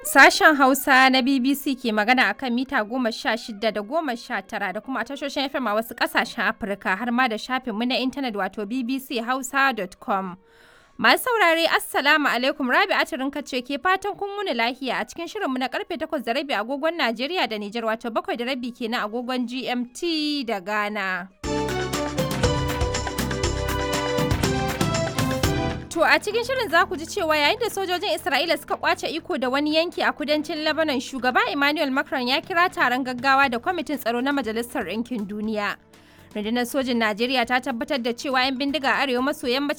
Sashen Hausa na BBC ke magana a kan mita goma sha shida da goma sha tara da kuma tashoshin FM a wasu ƙasashen Afirka har ma da shafinmu na intanet wato bbchausa.com. Masu saurare Assalamu alaikum Rabi Atirinka ce ke fatan kun wuni lahiya a cikin shirinmu na karfe takwas da rabi agogon Najeriya da Nijar wato bakwai da rabi kenan agogon GMT da Ghana. To a cikin shirin za ku ji cewa yayin da sojojin Isra'ila suka kwace iko da wani yanki a kudancin Lebanon shugaba Emmanuel Macron ya kira taron gaggawa da kwamitin tsaro na Majalisar Ɗinkin Duniya. Rundunar sojin Najeriya ta tabbatar da cewa 'yan bindiga arewa maso yammacin